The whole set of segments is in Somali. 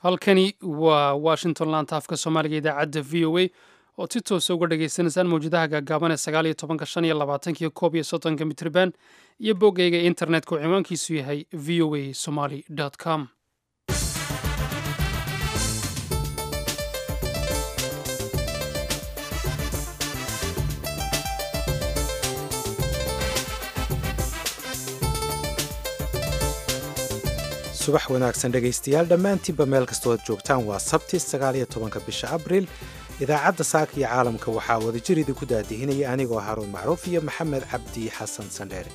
halkani waa washington laanta afka soomaaliga idaacadda v o a oo si toosa uga dhagaysanaysaan mawjadaha gaagaaban ee sagaal iyo tobanka shan iyo labaatankiyo koob iyo soddonka mitriban iyo boggayga internetka oo ciwaankiisu yahay v o a somaly com subax wanaagsan dhegaystayaal dhammaantiinba meel kastood joogtaan waa sabti sagaaliyo tobanka bisha abriil idaacadda saaka iyo caalamka waxaa wadajir idinku daadihinaya anigoo haruun macruuf iyo maxamed cabdi xasan sandheere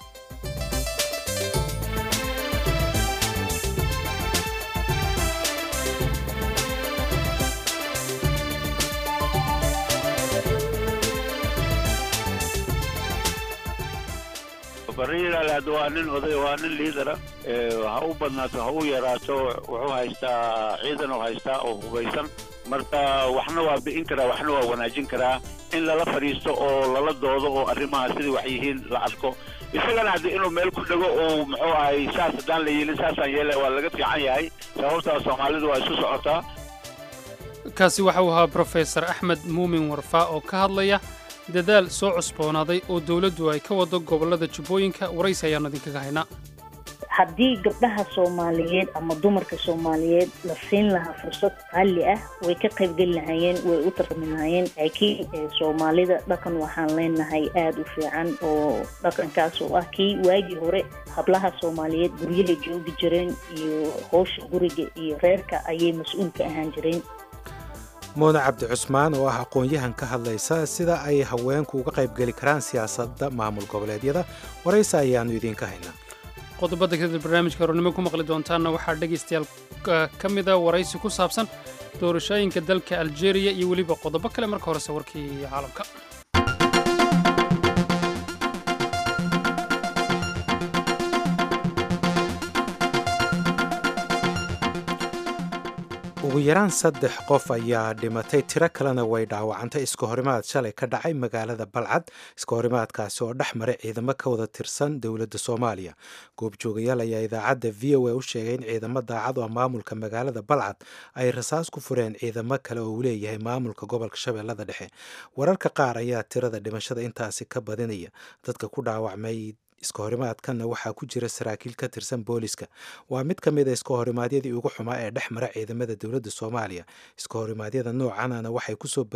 bariiralaad waa nin oday waa nin liidara ha u badnaato ha u yaraato wuxuu haystaa ciidan oo haystaa oo hubaysan marka waxna waa bi'in karaa waxna waa wanaajin karaa in lala fadhiisto oo lala doodo oo arrimaha sidai wax yihiin la arko isagana haddii inuu meel ku dhego oo muxuu ahay saas haddaan la yeelin saasaan yeela waa laga fiican yahay sababtaa soomaalidu waa isu socotaa kaasi waxa uu ahaa brofesor axmed muumin warfaa oo ka hadlaya dadaal soo cusboonaaday oo dowladdu ay ka wado gobollada jubbooyinka waraysi ayaannu idinkaga haynaa haddii gabdhaha soomaaliyeed ama dumarka soomaaliyeed la siin lahaa fursad qaali ah way ka qaybgeli lahaayeen way u tartami lahaayeen laakiin soomaalida dhaqan waxaan leenahay aada u fiican oo dhaqankaas oo ah kii waagii hore hablaha soomaaliyeed guryahay joogi jireen iyo howsha guriga iyo reerka ayay mas-uul ka ahaan jireen muune cabdi cusmaan oo ah aqoon-yahan ka hadlaysa sida ay haweenku uga qaybgeli karaan siyaasadda maamul goboleedyada waraysi ayaannu idiinka haynaa qodobada kadib barnaamijka hornimo ku maqli doontaanna waxaa dhegaystayaal ka mida waraysi ku saabsan doorashooyinka dalka aljeeriya iyo weliba qodobo kale marka horese warkii caalamka ugu yaraan saddex qof ayaa dhimatay tiro kalena way dhaawacantay iska horimaad shalay ka dhacay magaalada balcad iska horimaadkaasi oo dhex maray ciidamo ka wada tirsan dowladda soomaaliya goobjoogayaal ayaa idaacadda v o a u sheegay in ciidamo daacad oo maamulka magaalada balcad ay rasaas ku fureen ciidamo kale oo uu leeyahay maamulka gobolka shabeellada dhexe wararka qaar ayaa tirada dhimashada intaasi ka badinaya dadka ku dhaawacmay iska horimaadkanna waxaa ku jira saraakiil ka tirsan booliska waa mid ka mid a iska horimaadyadii ugu xumaa ee dhex mara ciidamada dowladda soomaaliya iska horimaadyada noocanana waxay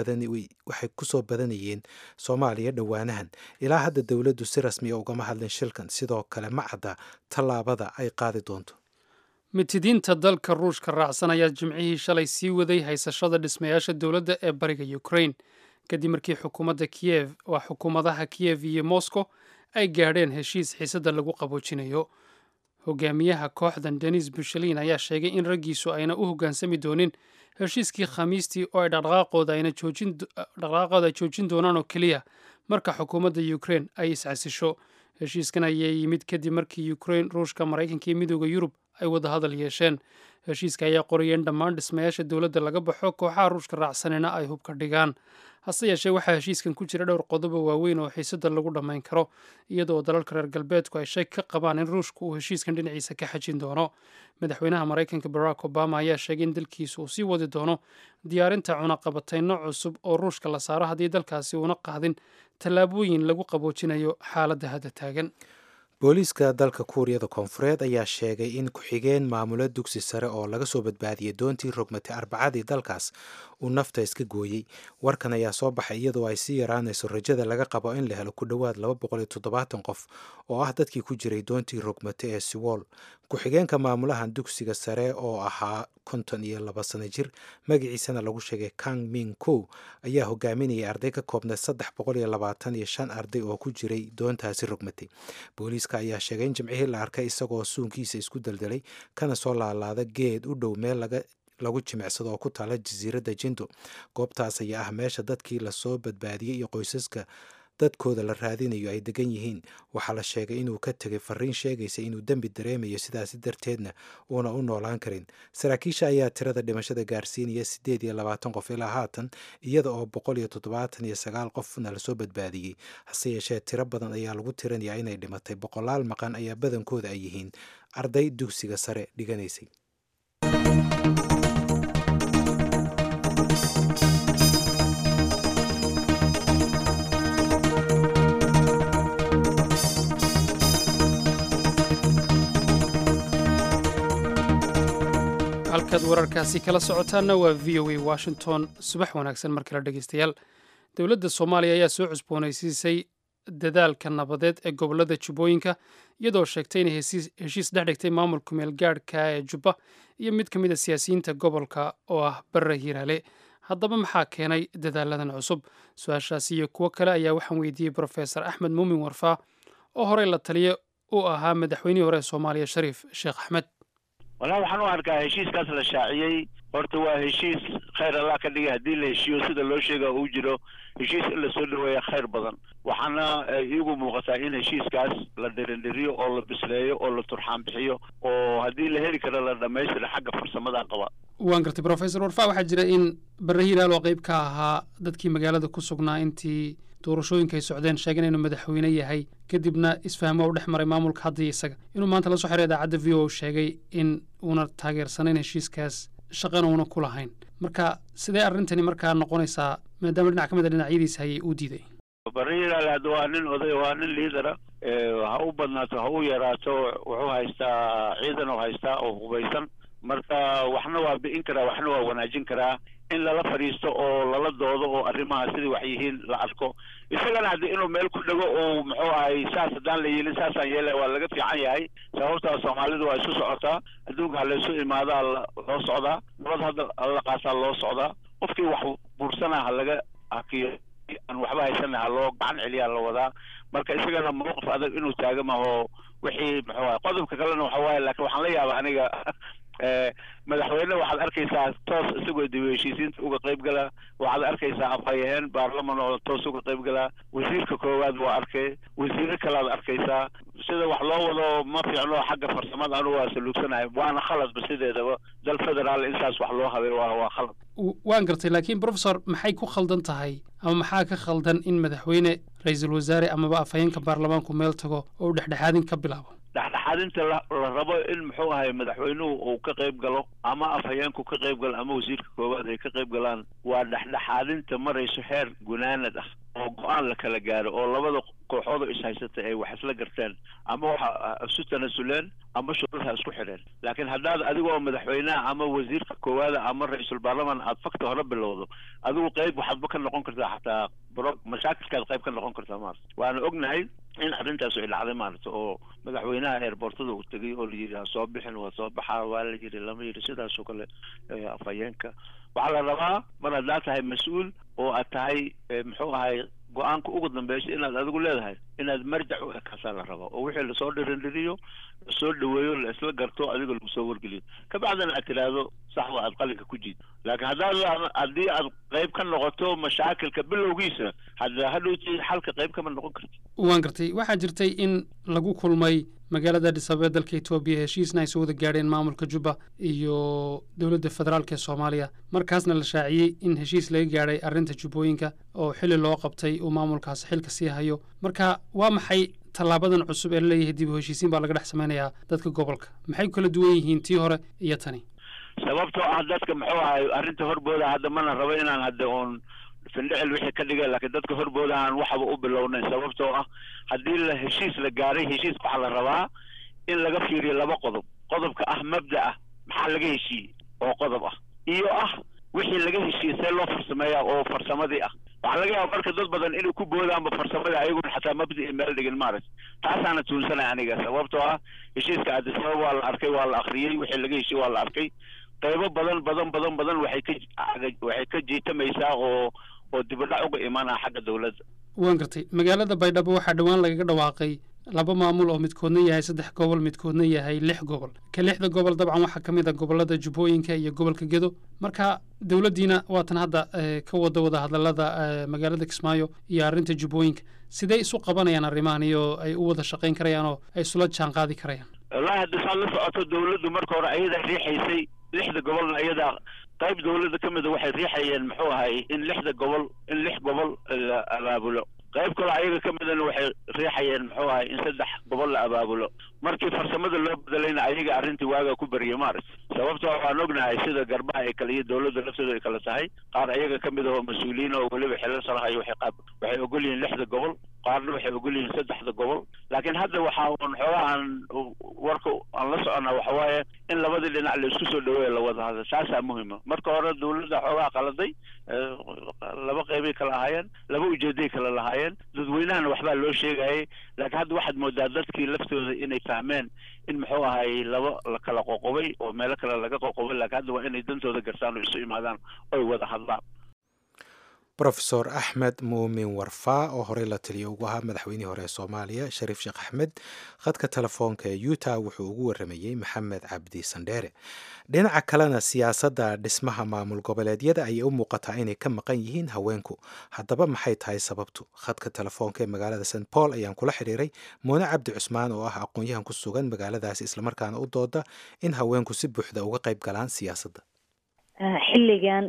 kusoo badanayeen soomaaliya dhowaanahan ilaa hadda dowladdu si rasmiya ugama hadlin shilkan sidoo kale ma cadda tallaabada ay qaadi doonto mitidiinta dalka ruushka raacsan ayaa jimcihii shalay sii waday haysashada dhismayaasha dowladda ee bariga ukraine kadib markii xukuumadda kiyev waa xukuumadaha kiyev iyo moscow ay gaadheen heshiis xiisadda lagu qaboojinayo hogaamiyaha kooxdan denis bushalin ayaa sheegay in raggiisu ayna u hoggaansami doonin heshiiskii khamiistii oo ay dhaqdhaqaaqooda ay joojin doonaan oo keliya marka xukuumadda ukraine ay iscasisho heshiiskan ayaa yimid kadib markii ukraine ruushka maraykanka iyo midooda yurub ay wadahadal yeesheen heshiiska ayaa qoraya in dhammaan dhismayaasha dowladda laga baxo kooxaha ruushka raacsanina ay hubka dhigaan hase yeeshee waxaa heshiiskan ku jira dhowr qodobo waaweyn oo xiisadda lagu dhammayn karo iyadoo dalalka reer galbeedku ay shak ka qabaan in ruushku uu heshiiskan dhinaciisa ka xajin doono madaxweynaha maraykanka barack obama ayaa sheegay in dalkiisu uu sii wadi doono diyaarinta cunaqabatayno cusub oo ruushka la saaro haddii dalkaasi uuna qaadin tallaabooyin lagu qaboojinayo xaaladda hadda taagan booliiska dalka kuuriyada koonfureed ayaa sheegay in ku-xigeen maamulo dugsi sare oo laga soo badbaadiyey doontii rogmatay arbacadii dalkaas uu nafta iska gooyey warkan ayaa soo baxay iyadoo ay sii yaraanayso rajada laga qabo in la helo ku dhowaad laba boqol iyo toddobaatan qof oo ah dadkii ku jiray doontii rogmate ee siwool ku-xigeenka maamulahan dugsiga sare oo ahaa konton iyo laba sano jir magaciisana lagu sheegay kang ming kow ayaa hogaaminayay arday ka koobnay saddex boqol iyo labaatan iyo shan arday oo ku jiray doontaasi rogmatay booliiska ayaa sheegay in jimcihii la arkay isagoo suunkiisa isku daldalay kana soo laalaada geed u dhow meel laga lagu jimicsado oo ku taala jasiiradda jindo goobtaas ayaa ah meesha dadkii lasoo badbaadiyey iyo qoysaska dadkooda la raadinayo ay degan yihiin waxaa la sheegay inuu ka tegay fariin sheegaysa inuu dembi dareemayo sidaasi darteedna uuna u noolaan karin saraakiisha ayaa tirada dhimashada gaarsiinaya siddeed iyo labaatan qof ilaa haatan iyada oo boqol iyo toddobaatan iyo sagaal qofna lasoo badbaadiyey hase yeeshee tiro badan ayaa lagu tirinayaa inay dhimatay boqolaal maqan ayaa badankooda ay yihiin arday dugsiga sare dhiganaysay halkaad wararkaasi kala socotaanna waa v o a washington subax wanaagsan mar kale dhegeystayaal dowladda soomaaliya ayaa soo cusboonaysiisay dadaalka nabadeed ee gobolada jubbooyinka iyadoo sheegtay inay heshiis dhex dhigtay maamulka meelgaadhka ee jubba iyo mid ka mid a siyaasiyiinta gobolka oo ah barre hiiraale haddaba maxaa keenay dadaaladan cusub su-aashaasi iyo kuwo kale ayaa waxaan weydiiyey brofesor axmed muumin warfaa oo horey la taliya u ahaa madaxweynihii hore ee soomaaliya shariif sheekh axmed walahi waxaan u arkaa heshiiskaas la shaaciyey horta waa heshiis khayr allah ka dhigay haddii la heshiiyo sida loo sheega uu jiro heshiis in lasoo dhaweeya khayr badan waxaana iigu muuqataa in heshiiskaas la dhirindhiriyo oo la bisleeyo oo la turxaan bixiyo oo haddii la heli karo la dhammaystira xagga farsamada qaba waan gartay brofesor warfaa waxaa jira in barre hiiraal oo qayb ka ahaa dadkii magaalada ku sugnaa intii doorashooyinka ay socdeen sheegeen inuu madaxweyne yahay kadibna isfahmo u dhex maray maamulka hadda iyo isaga inuu maanta la soo xiray idaacadda v o sheegay in uuna taageersanayn heshiiskaas shaqana uuna ku lahayn marka sidee arrintani markaa noqonaysaa maadaama dhinac ka mid a dhinacyadiisa hayay uu diiday barre hiiraal hadda waa nin oday waa nin liidara ha u badnaato ha u yaraato wuxuu haystaa ciidan oo haystaa oo hubaysan marka waxna waa bi'in karaa waxna waa wanaajin karaa in lala fadhiisto oo lala doodo oo arrimaha sidai wax yihiin la arko isagana haddi inuu meel ku dhego oo muxuu ahay saas haddaan la yeelin saasaan yeela waa laga fiican yahay sababtaa soomaalidu waa isu socotaa adduunka ha laysu imaadaa loo socdaa nabad hadda alla qaasaa loo socdaa qofkii wax buursanaa ha laga hakiyo aan waxba haysana ha loo gacan celiyaa la wadaa marka isagana mawqif adag inuu taaga maho wixii muxuu ahay qodobka kalena waxa waaye laakiin waxaan la yaaba aniga madaxweyne waxaad arkaysaa toos isagoo dib heshiisiinta uga qayb gala waxaad arkaysaa afhayaheen baarlaman oo toos uga qayb galaa wasiirka koowaad waa arkay wasiiro kalead arkaysaa sida wax loo wado ma fiicno xagga farsamada anu waa saluugsanahay waana khaladba sideedaba dal federaal intaas wax loo habay waa waa khalad waan gartay laakiin professor maxay ku khaldan tahay ama maxaa ka khaldan in madaxweyne ra-iisul wasaare amaba afhayeenka baarlamaanku meel tago oo u dhexdhexaadin ka bilaabo dhexdhexaadinta la rabo in muxuu ahay madaxweynuhu uu ka qayb galo ama afhayeenku ka qayb galo ama wasiirka koowaad ay ka qayb galaan waa dhexdhexaadinta marayso heer gunaanad ah oo go-aan la kala gaaro oo labada kooxood oo ishaysatay ay wax isla garteen ama waxa isu tanasuleen ama shuruurha isku xidheen laakiin haddaad adigoo madaxweynaha ama wasiirka koowaada ama ra-iisul baarlaman aad fakta hore bilowdo adigu qayb waxaadba ka noqon kartaa xataa bro mashaakilkaad qayb ka noqon kartaa maarata waana ognahay in arrintaas ay dhacday maarata oo madaxweynaha eerboortada uu tegay oo la yidhi ha soo bixin waa soo baxaa waa la yidhi lama yidhi sidaasoo kale afhayeenka waxaa la rabaa mar haddaad tahay mas-uul oo aad tahay muxuu ahay go-aanka ugu dambeysay inaad adigu leedahay inaad marjac u ekaasaa la rabaa oo wixii lasoo dhirindhiriyo lasoo dhaweeyo la isla garto adiga lagu soo wargeliyo kabacdina aad tidhaahdo sax waa aad qalinka ku jiid laakiin haddaad haddii aad qayb ka noqoto mashaakilka bilowgiisa hadda hadhowti xalka qayb kama noqon karti waan gartay waxaa jirtay in lagu kulmay magaalada adis ababa dalka etoobiya heshiisna ay soo wada gaadheen maamulka jubba iyo dowladda federaalk ee soomaaliya markaasna la shaaciyey in heshiis laga gaadhay arrinta jubbooyinka oo xili loo qabtay uu maamulkaas xilka sii hayo marka waa maxay tallaabadan cusub ee la leeyahay dib u heshiisiin baa laga dhex samaynayaa dadka gobolka maxay ku kala duwan yihiin tii hore iyo tani sababtoo ah dadka muxuu ahay arrinta horbooda hadda mana rabo inaan hadda uun findhicil wixii ka dhigay laakiin dadka horbooda aan waxba u bilownayn sababtoo ah haddii la heshiis la gaaray heshiiska waxaa la rabaa in laga fiiriyo laba qodob qodobka ah mabda ah maxaa laga heshiiyey oo qodob ah iyo ah wixii laga heshiiyey see loo farsameeya oo farsamadii ah waxaa laga yaaba marka dad badan inay ku boodaanba farsamada ayaguna xataa mabdi i meel dhigin maaragt taasaana tuunsanay aniga sababtoo ah heshiiska adisabab waa la arkay waa la akriyey wixii laga heshiiyey waa la arkay qaybo badan badan badan badan waxay ka waxay ka jiitamaysaa oo oo dibadhac uga imaanaa xagga dowladda waan gartay magaalada baydhabo waxaa dhowaan lagaga dhawaaqay laba maamul oo midkoodna yahay saddex gobol midkoodna yahay lix gobol ka lixda gobol dabcan waxaa ka mid a gobolada jubbooyinka iyo gobolka gedo marka dowladdiina waatan hadda ka wada wada hadalada magaalada kismaayo iyo arrinta jubbooyinka sidee isu qabanayaan arrimahan iyo ay u wada shaqayn karayaan oo ay isula jaan qaadi karayaan wallahi hadda saad la socoto dowladdu marka hore ayadaa riixaysay lixda gobolna ayadaa qayb dowladda ka mida waxay riixayeen muxuu ahay in lixda gobol in lix gobol la abaabulo qayb kaloo ayaga ka midana waxay riixayeen muxuu ahay in saddex gobol la abaabulo markii farsamada loo bedelayna ayaga arrintii waaga ku beriye maaragt sababtoo waan ognahay sida garbaha ay kale iyo dowladda laftooda ay kala tahay qaar ayaga ka mid ahoo mas-uuliyiin oo weliba xilal sarahayo waxay qaab waxay ogol yihiin lixda gobol qaarna waxay ogol yihiin saddexda gobol laakiin hadda waxaa un xoogaa aan warka aan la soconnaa waxa waaye in labadii dhinac la isku soo dhaweeya la wada hadla taasaa muhima marka hore dowladda xoogaa qaladay laba qeybay kala ahaayeen laba ujeeday kala lahaayeen dadweynahana waxbaa loo sheegayay laakiin hadda waxaad moodaa dadkii laftooda inay fahmeen in muxuu ahay laba la kala qoqobay oo meelo kale laga qoqobay laakiin hadda waa inay dantooda gartaan oo isu imaadaan oy wada hadlaan rofesor axmed muumin warfaa oo horey la taliya ugu ahaa madaxweynihii hore ee soomaaliya shariif sheekh axmed khadka telefoonka ee utah wuxuu ugu waramayey maxamed cabdi sandheere dhinaca kalena siyaasadda dhismaha maamul goboleedyada ayay u muuqataa inay ka maqan yihiin haweenku haddaba maxay tahay sababtu khadka telefoonka ee magaalada st paul ayaan kula xidhiiray muune cabdi cusmaan oo ah aqoon-yahan ku sugan magaaladaasi islamarkaana u dooda in haweenku si buuxda uga qayb galaan siyaasadda xilligan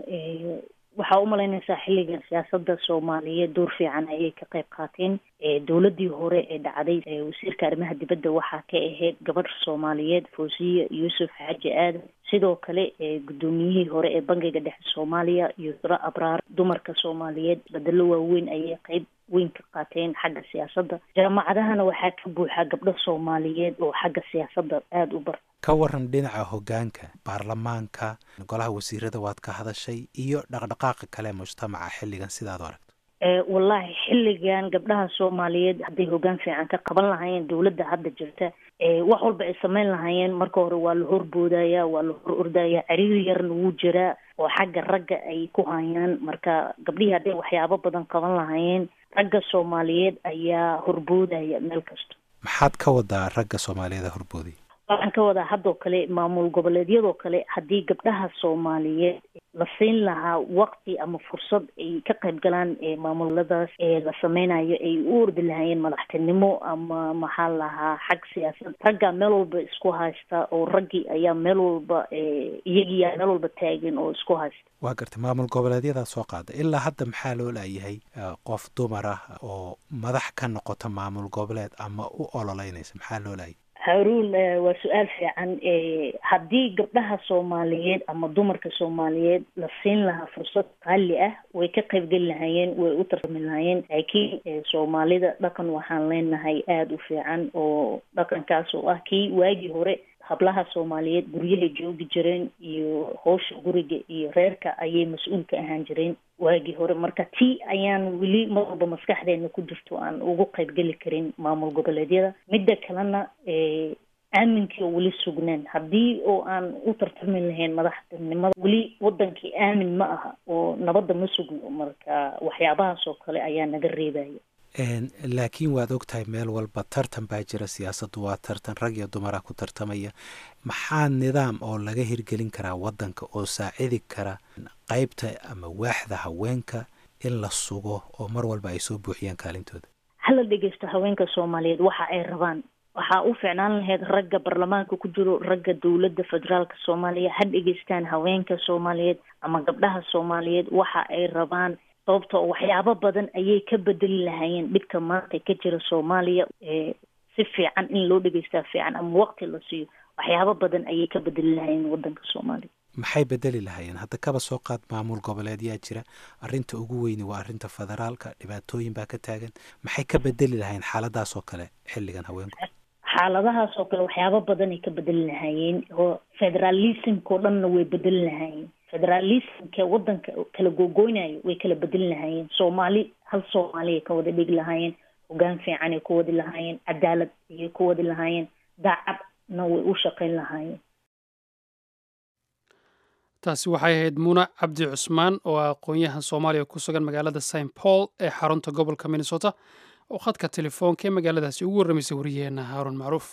waxaa u malaynaysaa xilligan siyaasada soomaaliyeed door fiican ayay ka qayb qaateen dowladii hore ee dhacday wasiirka arrimaha dibadda waxaa ka ahayd gabadh soomaaliyeed foosiye yuusuf xaaji aadan sidoo kale guddoomiyihii hore ee bangiga dhexe soomaaliya yusra abraar dumarka soomaaliyeed bedelo waaweyn ayay qeyb weyn ka qaateen xagga siyaasadda jaamacadahana waxaa ka buuxa gabdho soomaaliyeed oo xagga siyaasadda aada u barta ka waran dhinaca hoggaanka baarlamaanka golaha wasiirada waad ka hadashay iyo dhaqdhaqaaqa kale mujtamaca xilligan sidaad u aragto wallaahi xilligan gabdhaha soomaaliyeed hadday hoggaan fiican ka qaban lahaayeen dowladda hadda jirta wax walba ay sameyn lahaayeen marka hore waa la horboodaya waa la hor ordaya ciriiri yarna wuu jiraa oo xagga ragga ay ku hayaan marka gabdhihii hadday waxyaabo badan qaban lahaayeen ragga soomaaliyeed ayaa horboodaya meel kasta maxaad ka wadaa ragga soomaaliyeed horboodaya waxaan ka wadaa haddoo kale maamul goboleedyadoo kale haddii gabdhaha soomaaliyeed la siin lahaa waqti ama fursad ay ka qayb galaan maamuladaas ee la sameynayo ay u ordi lahaayeen madaxtinimo ama maxaa lahaa xag siyaasad raggaa meel walba isku haysta oo raggii ayaa meel walba iyagiiyaa meel walba taagan oo isku haysta waa gartay maamul goboleedyadaa soo qaada ilaa hadda maxaa loo laayahay qof dumar ah oo madax ka noqota maamul goboleed ama u ololeynaysa maxaa loo laayay haruun waa su-aal fiican haddii gabdhaha soomaaliyeed ama dumarka soomaaliyeed la siin lahaa fursad qaali ah way ka qaybgeli lahaayeen way u tartami lahaayeen laakiin soomaalida dhaqan waxaan leenahay aada u fiican oo dhaqankaas oo ah kii waagii hore hablaha soomaaliyeed guryahay joogi jireen iyo howsha guriga iyo reerka ayay mas-uul ka ahaan jireen waagii hore marka tii ayaan weli mar walba maskaxdeena ku jirto aan ugu qaybgeli karin maamul goboleedyada midda kalena aaminkii oo weli sugnaan haddii oo aan u tartami lahayn madaxtinimada weli wadankii aamin ma aha oo nabadda ma sugno marka waxyaabahaas oo kale ayaa naga reebaya laakiin waad ogtahay meel walba tartan baa jira siyaasaddu waa tartan rag iyo dumara ku tartamaya maxaa nidaam oo laga hirgelin karaa waddanka oo saacidi kara qeybta ama waaxda haweenka in la sugo oo mar walba ay soo buuxiyaan kaalintooda hala dhegeysto haweenka soomaaliyeed waxa ay rabaan waxaa u ficnaan lahayd ragga baarlamaanka ku jiro ragga dowladda federaalka soomaaliya ha dhegeystaan haweenka soomaaliyeed ama gabdhaha soomaaliyeed waxa ay rabaan sababtoo waxyaabo badan ayay ka bedeli lahaayeen dhibka maanta ka jira soomaaliya si fiican in loo dhegeystaa fiican ama waqti la siiyo waxyaabo badan ayay ka bedeli lahaayeen wadanka soomaaliya maxay bedeli lahaayeen hadda kaba soo qaad maamul goboleedyaa jira arrinta ugu weyni waa arrinta federaalka dhibaatooyin baa ka taagan maxay ka bedeli lahaayeen xaaladaas oo kale xilligan haweenku xaaladahaas oo kale waxyaabo badanay ka bedeli lahaayeen oo federalismka oo dhanna way bedeli lahaayeen federalismka wadanka kala googoynayo way kala bedeli lahaayeen soomaali hal soomaaliya ka wada dhigi lahaayeen hogaan fiicanay ku wadi lahaayeen cadaalad ayay ku wadi lahaayeen daacadna way u shaqayn lahaayeen taasi waxay ahayd muuna cabdi cusmaan oo ah aqoon-yahan soomaaliya ku sugan magaalada st paul ee xarunta gobolka minnesota oo khadka telefoonka ee magaaladaasi ugu warramaysay wariyaheenna haaruun macruuf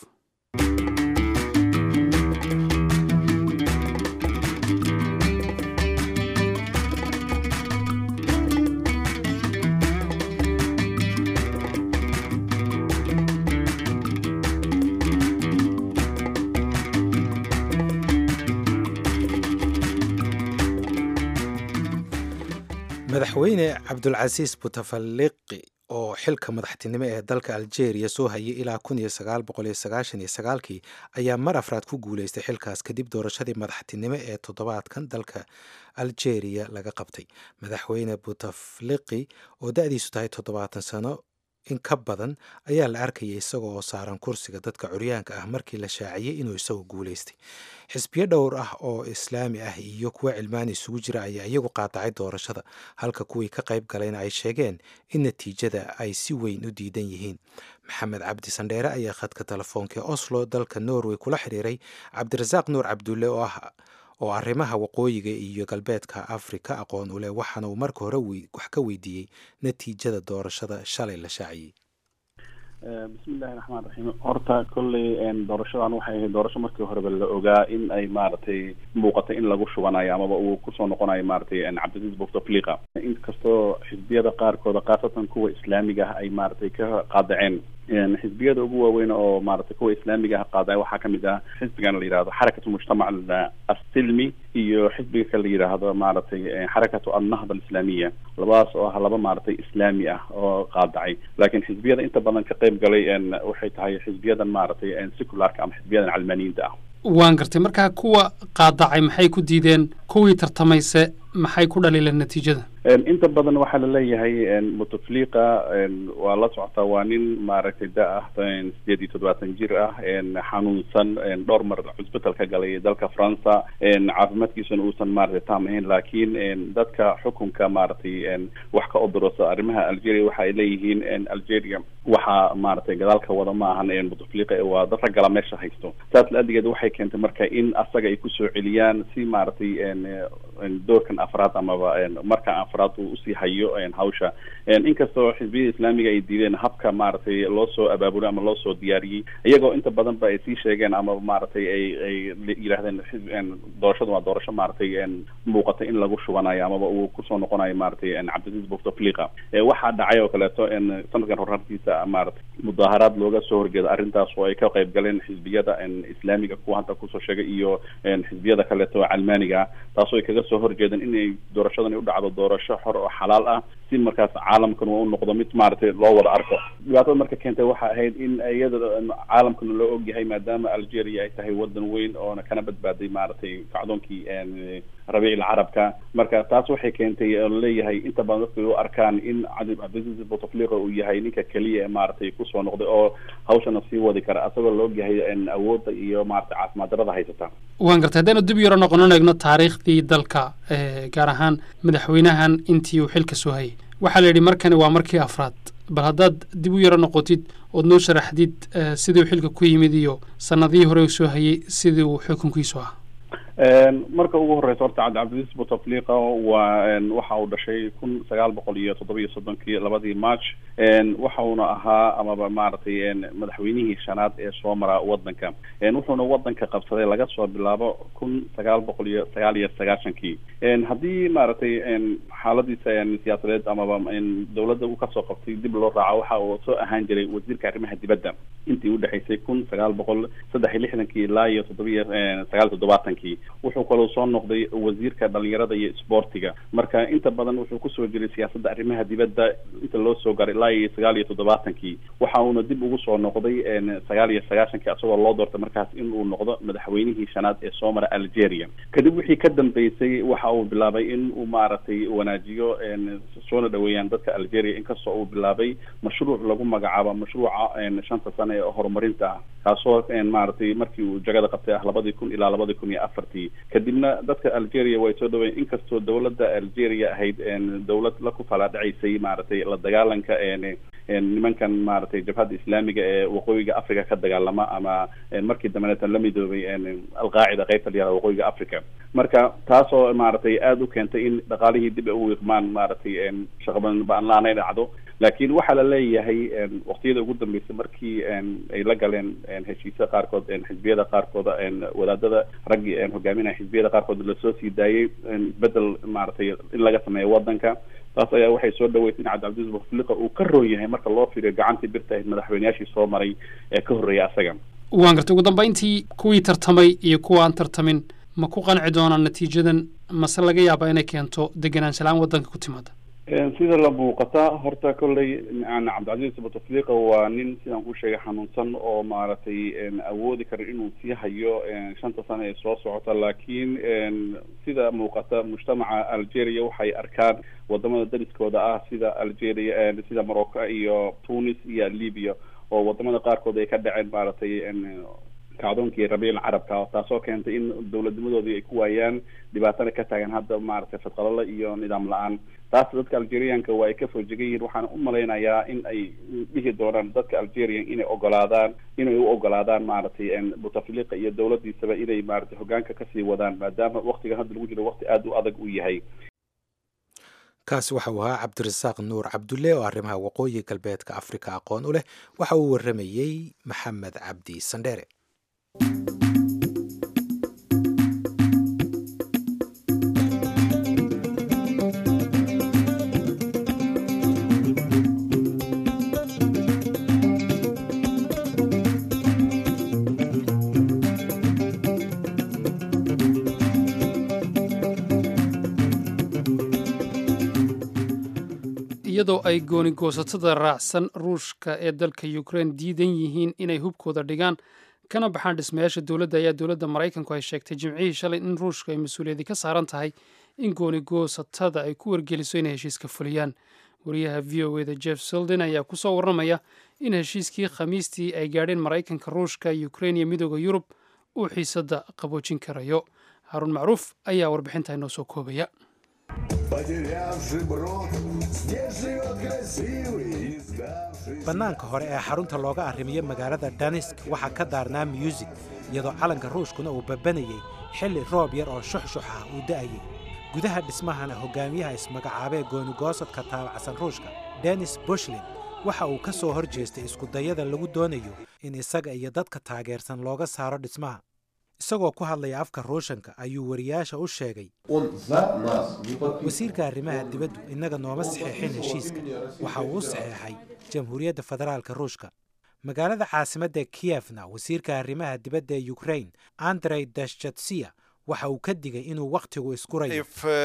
madaxweyne cabdulcasiis butafaliqi oo xilka madaxtinimo ee dalka algeria soo hayay ilaa kun iyo sagaal boqol iyo sagaashan iyo sagaalkii ayaa mar afraad ku guuleystay xilkaas kadib doorashadii madaxtinimo ee toddobaadkan dalka algeria laga qabtay madaxweyne butafliqi oo da-diisu tahay toddobaatan sano in ka badan ayaa la arkayay isaga oo saaran kursiga dadka curyaanka ah markii la shaaciyey inuu isagu guulaystay xisbiyo dhowr ah oo islaami ah iyo kuwa cilmaani isugu jira ayaa iyagu qaadacay doorashada halka kuwii ka qayb galayna ay sheegeen in natiijada ay si weyn u diidan yihiin maxamed cabdi sandheere ayaa khadka telefoonka oslo dalka norway kula xiriiray cabdirasaaq nuur cabdulle oo ah oo arrimaha waqooyiga iyo galbeedka afrika aqoon u leh waxaana uu marka hore wax ka weydiiyey natiijada doorashada shalay la shaaciyey bismillahi raxmaan raxiim horta kolley doorashadan waxay ahayd doorasho markii horeba la ogaa in ay maaragtay muuqatay in lagu shubanayo amaba uu kusoo noqonayo maaragtay cabdilcaziz bouteflika inkastoo xisbiyada qaarkooda khaasatan kuwa islaamiga ah ay maaragtay ka qaadaceen xisbiyada ugu waaweyn oo maaragtay kuwa islaamiga ah qaadacay waxaa kamid ah xisbigan la yidhahdo xarakatu mujtamac assilmi iyo xisbiga kale la yidhaahdo maaragtay xarakatu annahda alislaamiya labadaas oo ah laba maaragtay islaami ah oo qaadacay laakiin xisbiyada inta badan ka qayb galay waxay tahay xisbiyadan maaragtay secularka ama xisbiyadan calmaaniyiinta ah waan gartay markaa kuwa qaadacay maxay ku diideen kuwii tartamayse maxay ku dhaliileen natiijada inta badan waxaa laleeyahay buteflika waa la socotaa waa nin maaragtay da ah sideed iyo toddobaatan jir ah xanuunsan dhowr mar cusbital ka galay dalka faransa caafimaadkiisuna uusan maaragtay taam ahayn laakiin dadka xukunka maaragtay wax ka odorosa arrimaha algeria waxa ay leeyihiin algeria waxaa maaragtay gadaalka wada ma ahan buteflika waa dad raggala meesha haysto saas la-adigeed waxay keentay marka in asaga ay kusoo celiyaan si maaragtay doorkan afraad amaba marka afraad uu usii hayo hawsha inkastoo xisbiyada islaamiga ay diideen habka maaragtay loo soo abaabulay ama loo soo diyaariyey iyagoo inta badan ba ay sii sheegeen ama maaragtay ay ay yidhahdeen doorashadu waa doorasho maaragtay muuqata in lagu shubanayo amaba uu kusoo noqonayo maaragtay cabdilcaziz bouteflika waxaa dhacay oo kaleeto sanadkan horartiisa maaragtay mudaaharaad looga soo horjeeda arrintaas oo ay ka qayb galeen xisbiyada islaamiga kuwa hadda kusoo sheegay iyo xisbiyada kaleeto calmaaniga taasoo ay kaga soo horjeedeen inay doorashadan u dhacdo doorasho xor oo xalaal ah si markaas caalamkan uu noqdo mid maaragtay loo wada arko dhibaatada marka keentay waxa ahayd in iyada caalamkana loo ogyahay maadaama algeria ay tahay wadan weyn oona kana badbaaday maaragtay kacdoonkii rabiicil carabka marka taas waxay keentay oo laleeyahay inta badan dadku u arkaan in cabdilcaziz bouteflika uu yahay ninka keliya ee maaragtay kusoo noqday oo hawshana sii wadi kara asagoo la ogyahay awoodda iyo maaragtay caafimaad darada haysata waan gartay haddaynu dib yaro noqonon eegno taariikhdii dalka gaar ahaan madaxweynahan intii uu xilka soo hayay waxaa la yidhi markani waa markii afraad bal haddaad dib u yaro noqotid ood noo sharaxdid sidii uu xilka ku yimid iyo sanadihii hore uu soo hayay sidii uu xukunkiisu ah marka ugu horeysa horta cabdilcaziz bouteflika waa waxa uu dhashay kun sagaal boqol iyo toddoba iyo soddonkii labadii march waxa uuna ahaa amaba maaragtay madaxweynihii shanaad ee soo mara wadanka wuxuuna wadanka qabsaday laga soo bilaabo kun sagaal boqol iyo sagaal iyo sagaashankii haddii maaragtay xaaladiisa siyaasadeed amaba dawladda uu kasoo qabtay dib loo raaco waxa uu soo ahaan jiray wasiirka arrimaha dibadda intii udhexaysay kun sagaal boqol saddex iyo lixdankii ilaa iyo toddobiyo sagaal iyo toddobaatankii wuxuu kaloo soo noqday wasiirka dhalinyarada iyo isboortiga marka inta badan wuxuu kusoo jiray siyaasadda arrimaha dibadda inta loo soo garay ilaa iyo sagaal iyo toddobaatankii waxa uuna dib ugu soo noqday sagaal iyo sagaashankii asagoo loo doortay markaas in uu noqdo madaxweynihii shanaad ee soo mara algeria kadib wixii ka dambeysay waxa uu bilaabay in uu maaragtay wanaajiyo soona dhaweeyaan dadka algeria inkastoo uu bilaabay mashruuc lagu magacaabo mashruuca shanta sane ee horumarinta ah kaasoo maaragtay markii uu jagada qabtay ah labadii kun ilaa labadii kun iyo afartii kadibna dadka algeria way soo dhaweyen inkastoo dawladda algeria ahayd dawlad la ku falaadhacaysay maaragtay la dagaalanka nimankan maaragtay jabhadda islaamiga ee waqooyiga africa ka dagaalama ama markii dambeneetan la midoobay alqaacida qaybta layihahda waqooyiga africa marka taasoo maaragtay aada u keentay in dhaqaalihii dib ay u wiiqmaan maaragtay shaqaban ba-anlaan ay dhacdo laakiin waxaa la leeyahay waqtiyada ugu dambeysay markii ay la galeen heshiisya qaarkood xisbiyada qaarkooda wadaadada raggii hogaaminaya xisbiyada qaarkood lasoo sii daayay isbedel maaragtay in laga sameeyo wadanka taas ayaa waxay soo dhaweysay in cabdilcaziz bouteflika uu ka roon yahay marka loo fiiriyo gacantii birta ahayd madaxweyneyaashii soo maray ee ka horreeyay asaga waan gartay ugu dambayntii kuwii tartamay iyo kuwa aan tartamin ma ku qanci doonaan natiijadan mase laga yaabaa inay keento degenaanshalaan waddanka ku timaada sida la muuqata horta kolley yani cabdicasiis bouteflika waa nin sidaan ku sheegay xanuunsan oo maaragtay awoodi kara inuu sii hayo shanta sano ee soo socota laakiin sida muuqata mujtamaca algeria waxay arkaan wadamada dariskooda ah sida algeria sida morocco iyo tunis iyo libya oo wadamada qaarkood ay ka dhaceen maaragtay kacdoonkii rabiic carabka taasoo keentay in dowladnimadoodii ay ku waayaan dhibaatana ka taagan hadda maaragtay fadqalalo iyo nidaam la-aan taas dadka algerianka waa ay ka foojegan yihiin waxaan u malaynayaa in ay dhihi doonaan dadka algerian inay ogolaadaan inay u ogolaadaan maaragtay bouteflika iyo dowladiisaba inay maaragtay hogaanka kasii wadaan maadaama waktigan hadda lagu jiro wakti aada u adag uu yahay kaasi waxa uu ahaa cabdirasaaq nuur cabdulle oo arrimaha waqooyi galbeedka afrika aqoon u leh waxa uu waramayey maxamed cabdi sandheere iyadoo ay gooni goosatada raacsan ruushka ee dalka ukrein diidan yihiin inay hubkooda dhigaan kana baxaan dhismayaasha dowladda ayaa dowladda maraykanku ay sheegtay jimcihii shalay in ruushka ay mas-uuliyadi ka saaran tahay in gooni goosatada ay ku wargeliso inay heshiiska fuliyaan wariyaha v o eda jeff selden ayaa kusoo warramaya in heshiiskii khamiistii ay gaadheen maraykanka ruushka ukrein iyo midooda yurub uu xiisadda qaboojin karayo haaruun macruuf ayaa warbixinta inoo soo koobaya bannaanka hore ee xarunta looga arrimiyo magaalada danisk waxaa ka daarnaa muusig iyadoo calanka ruushkuna uu babanayey xilli roob yar oo shuxshux ah uu da'ayay gudaha dhismahana hogaamiyaha ismagacaabee goonigoosadka taabacsan ruushka denis bushlin waxa uu ka soo hor jeestay iskudayada lagu doonayo in isaga iyo dadka taageersan looga saaro dhismaha isagoo ku hadlaya afka ruushanka ayuu wariyaasha u sheegay wasiirka arrimaha dibaddu innaga nooma saxeexin heshiiska waxa uu u saxeexay jamhuuriyadda federaalka ruushka magaalada caasimadda kiyefna wasiirka arrimaha dibadda ee ukrain andrey dashjatsiya waxa uu ka digay inuu wakhtigu iskurayo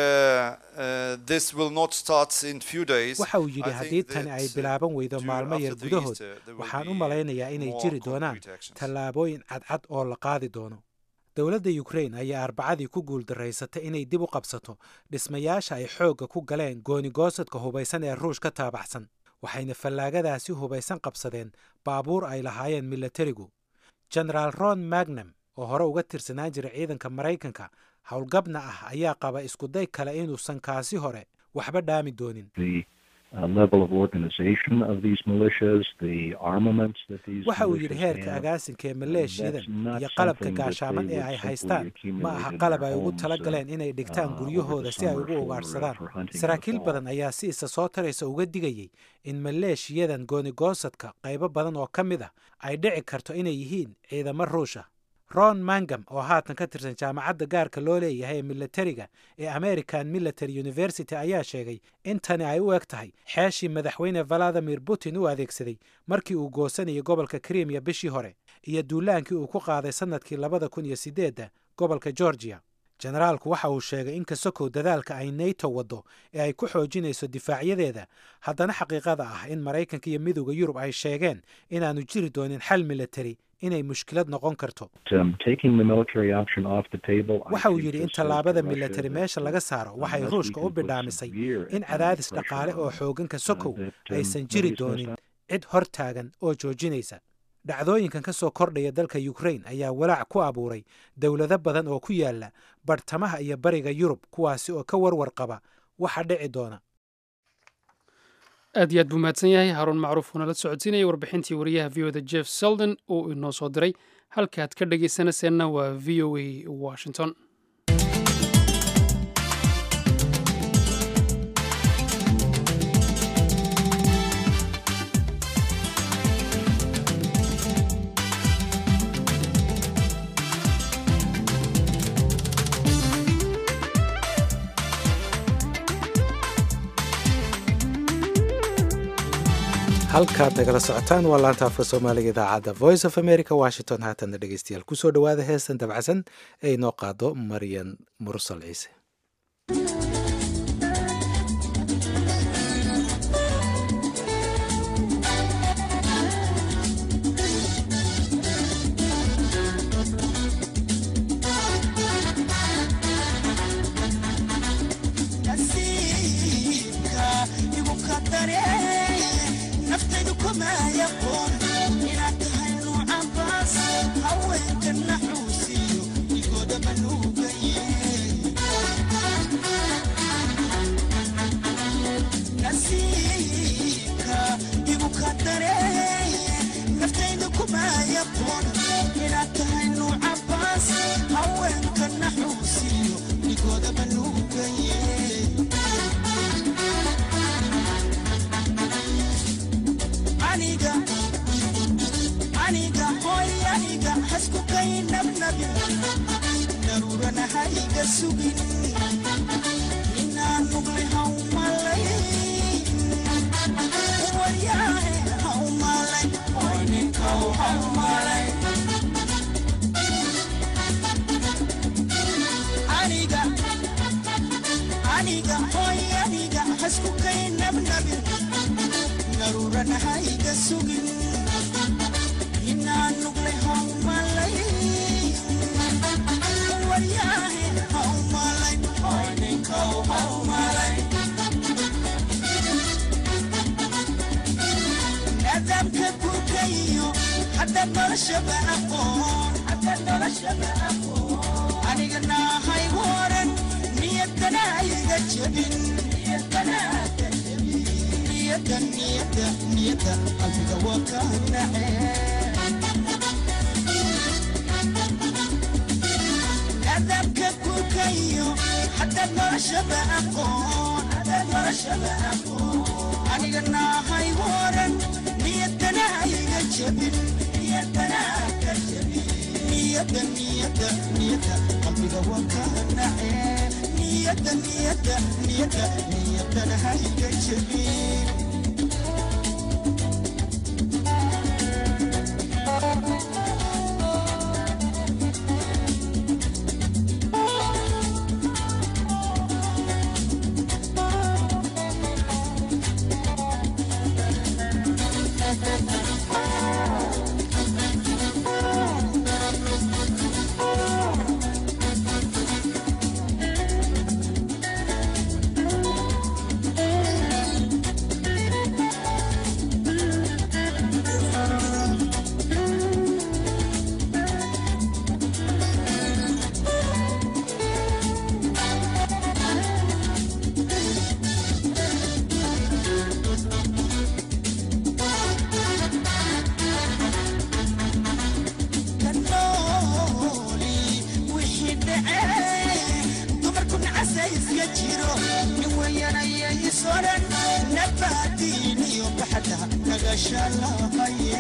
waxa uu yidhi haddii tani ay bilaaban weydo maalmo yar gudahood waxaan u malaynayaa inay jiri doonaan tallaabooyin cadcad oo la qaadi doono dowladda ukrain ayaa arbacadii ku guuldaraysatay inay dib u qabsato dhismayaasha ay xoogga ku galeen goonigoosadka hubaysan ee ruush ka taabaxsan waxayna fallaagadaasi hubaysan qabsadeen baabuur ay lahaayeen milatarigu genaraal ron magnam oo hore uga tirsanaan jiray ciidanka maraykanka howlgabna ah ayaa qaba iskuday kale inuusan kaasi hore waxba dhaami doonin waxa uu yidhi heerka agaasinka ee maleeshiyadan iyo qalabka gaashaaman ee ay haystaan ma aha qalab ay ugu tala galeen inay dhigtaan guryahooda si ay ugu ugaadhsadaan saraakiil badan ayaa si isa soo taraysa uga digayay in maleeshiyadan goonigoosadka qaybo badan oo ka mid ah ay dhici karto inay yihiin ciidamo ruusha ron mangam oo haatan ka tirsan jaamacadda gaarka loo leeyahay ee milatariga ee american military university ayaa sheegay in tani ay u eg tahay xeeshii madaxweyne valadimir putin u adeegsaday markii uu goosanayay gobolka krimiya bishii hore iyo duulaankii uu ku qaaday sannadkii labada kun iyo sideedda gobolka georgiya generaalku waxa uu sheegay in kasokow dadaalka ay nato waddo ee ay ku xoojinayso difaacyadeeda haddana xaqiiqada ah in maraykanka iyo midowda yurub ay sheegeen inaanu jiri doonin xal militari inay mushkilad noqon karto waxa uu yidhi in tallaabada militari meesha laga saaro waxay ruushka u bidhaamisay in cadaadis dhaqaale oo xooganka sokow aysan jiri doonin cid hor taagan oo joojinaysa dhacdooyinkan ka soo kordhaya dalka ukrain ayaa walaac ku abuuray dowlado badan oo ku yaala bartamaha iyo bariga yurub kuwaasi oo ka warwar qaba waxa dhici doona aad iyo aad buu mahadsan yahay haaruun macruuf uunala socodsiinaya warbixintii wariyaha v o da jeff selden uu inoo soo diray halkaaad ka dhegaysanayseena waa v o a washington halkaad nagala socotaan waa laanta afka soomaaliga idaacadda voice of america washington haatanna dhegeystayaal kusoo dhowaada heestan dabacsan ee inoo qaado maryan mursal ciise hasku kay nabnabin daruurana hayga sugin inaan nugle haumalay waryaahe haumalay oyninkow haumalay aniga aniga hoy aniga hasku kay nabnabin daruurana hayga sugin inaan nugle haumalay waryaahe haumalay oyninkow haumalay nidaamka gurkayo haddaad noloshaba aqoon haddaad noloshaba aqoon aniga naahay waran niyadana hayga jebin niyadana hayga jebin niyada niyada niyada qalbiga waa ka nacee nidaamka gurkayo haddaad noloshaba aqoon haddaad noloshaba aqoon aniga naahay waran niyadana hayga jebin niyadana hayga jebin niyada niyada niyada qalbiga waa ka nacee niyada niyada niyada niyadana hayga jebin kanooli wixii dhacee dumarku nacasa iska jiro nin weyanaya isoran nabaadiin iyo baxda nagasha lahaye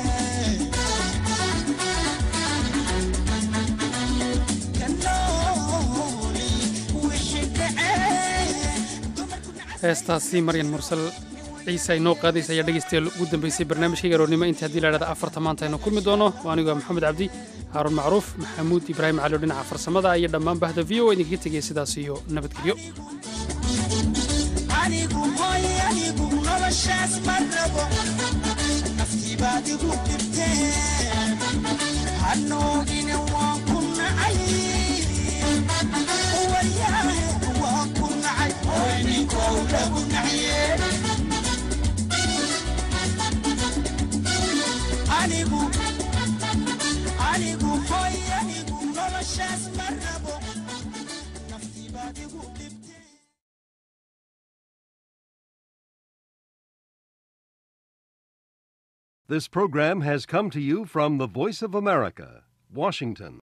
kanooli wixii dhacee dumarku nacasa heestaasi maryan mursal ciise ay noo qaadaysa ayaa dhegaystayaal ugu dambaysay barnaamijkayga aroornimo inta haddii la dhahda afarta maanta aynu kulmi doono waa anigu waa maxamed cabdi haaruun macruuf maxamuud ibraahim cali oo dhinaca farsamada iyo dhammaan bahda v o idinkaga tegaya sidaas iyo nabadgelyo anigu hoy anigu noloshaas ma rabo naftii baad igu dhibtee hanoogine waan ku nacay waryaahe waan ku nacay hoy ninkow lagu naciye anigu anigu hoy anigu noloshaas ma rabo naftii baad igu dhibtee This program has come to you from the Voice of America, Washington.